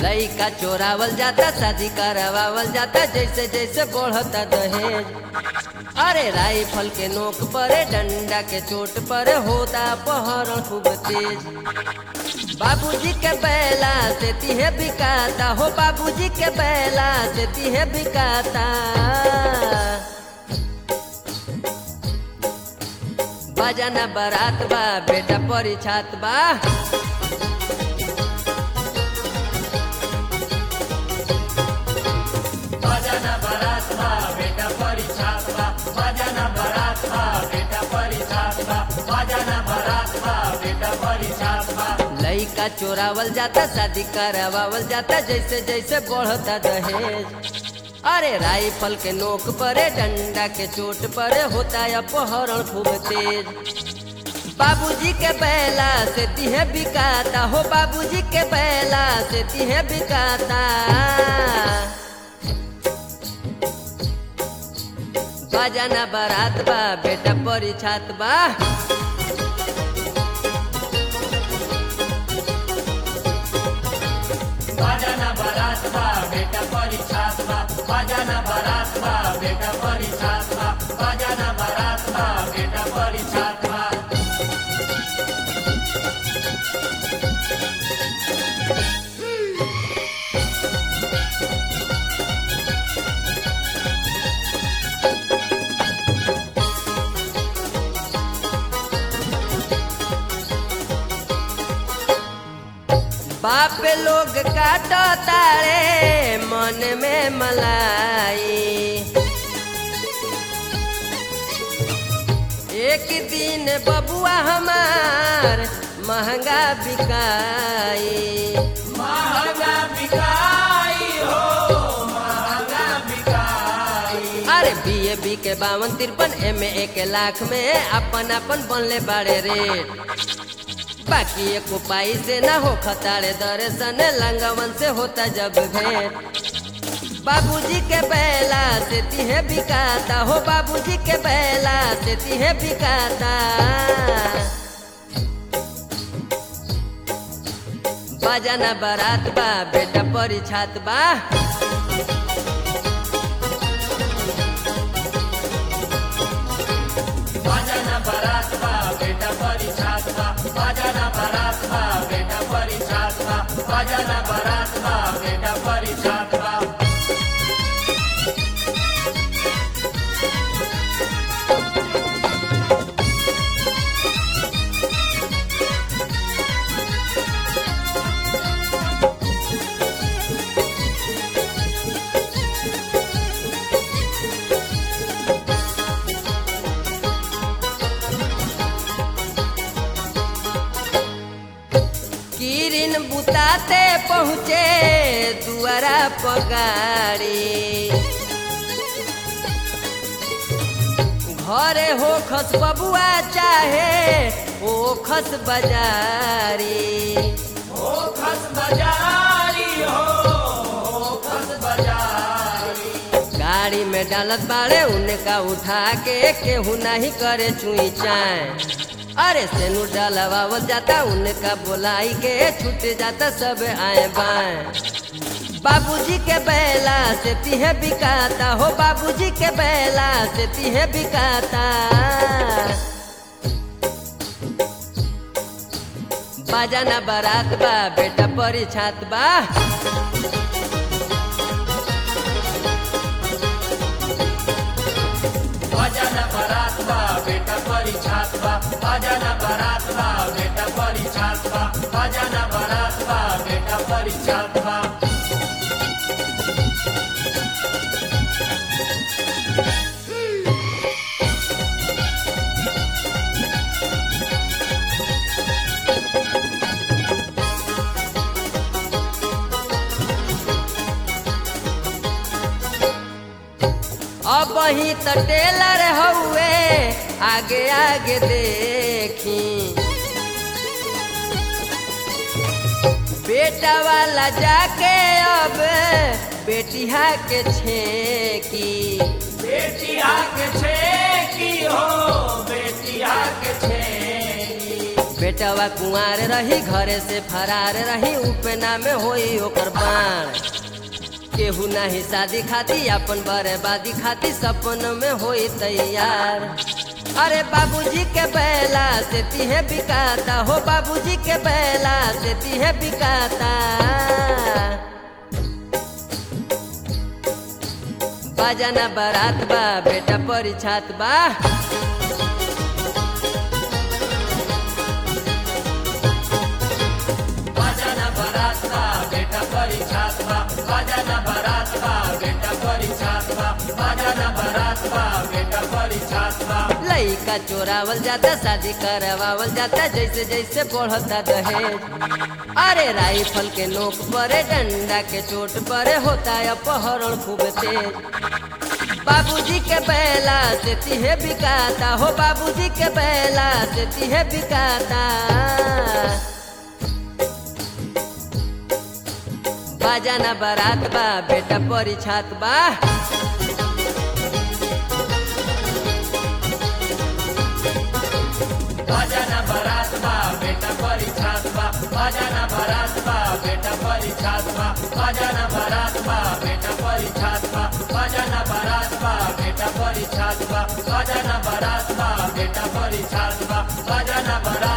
लइका चोरावल जाता शादी करवावल जाता जैसे जैसे बढ़ता दहेज अरे राइफल के नोक पर डंडा के चोट पर होता पहरण खूब तेज बाबूजी के बैला से तिहे बिकाता हो बाबूजी के बैला से तिहे बिकाता बजाना बारात बा बेटा परिछात बा बजाना बारात बा बेटा परिछात बा बजाना बारात बा बेटा परिछात बा बजाना बारात बा बेटा परिछात बा लइका चोरावल जाता शादी करवावल जाता जैसे जैसे बढ़ता दहेज अरे राइफल के नोक पर डंडा के चोट पर होता अपहरण खूब तेज बाबूजी के बैला से तिहे बिकाता हो बाबूजी के बैला से तिहे बिकाता बजाना बारात बा बेटा परिछात बा बजाना बारात बा बेटा परिछात बा बजाना बारात बा बेटा परिछात बा बजाना बारात बा बेटा परिछात बा बाप लोग काटो तारे मन में मलाई एक दिन बबुआ हमार महंगा बिकाई महंगा बिकाई हो महंगा बिकाई अरे बी ए बी के बावन तिरपन एम ए एक लाख में अपन अपन बनले बाड़े रेट बाकी एक उपाय से ना हो खताड़े दर्शन लंगवन से होता जब भेंट बाबूजी के बैला से तिहे बिकाता हो बाबूजी के बैला से तिहे बिकाता बजाना बारात बा बेटा परिछात बा बजाना बारात बा बेटा परिछात बा बजाना बारात बा बेटा परिछात बा बजाना बारात बा बेटा परिछात बा किरिन बुताते पहुँचे दुआरा पगारी घरे हो खस बबुआ चाहे हो खस बाजारी हो खस बजारी हो हो खस बजारी गाड़ी में डालत बाड़े उनका उठा के केहू नहीं करे चुई चाय अरे सेनु डालवावल जाता उनका बोलाई के छूट जाता सब आए बाएं बाबूजी के बैला से तिहे बिकाता हो बाबूजी के बैला से तिहे बिकाता बाजाना बारात बा बेटा परिछात बा बजाना बारात बा बेटा परिछात बा बजाना बारात बा बेटा परिछात बा बजाना बारात बा बेटा परिछात बा अब ही त टेलर हउए आगे आगे देखी बेटा वाला जाके अब बेटिया के छेकी बेटिया के छे की हो बेटिया के छे बेटवा कुंवार रही घरे से फरार रही उपेना में होई ओकर बाण केहू नाही शादी खाती अपन बर्बादी खाती सपन में होई तैयार अरे बाबूजी के बैला से तीहे बिकाता हो बाबूजी के बैला से तीहे बिकाता बाजाना बारात बा बेटा परिछात बा बाजाना बारात बा बेटा परिछात बा बाजाना बारात बा बेटा परिछात बा बाजाना बारात बा बेटा परिछात बा लइका चोरावल जाता शादी करवावल जाता जैसे जैसे बढ़ता दहेज अरे राइफल के नोक परे डंडा के चोट परे होता है अपहरण खूब तेज बाबूजी के बैला से तीहे बिकाता हो बाबूजी के बैला से तीहे बिकाता बाजाना बारात बा बेटा परिछात बा बाजाना बारात बा बेटा परिछात बा बाजाना बारात बा बेटा परिछात बा बाजाना बारात बा बेटा परिछात बा बाजाना बारात बा बेटा परिछात बा बाजाना बारात बा बेटा परिछात बा बाजाना बारात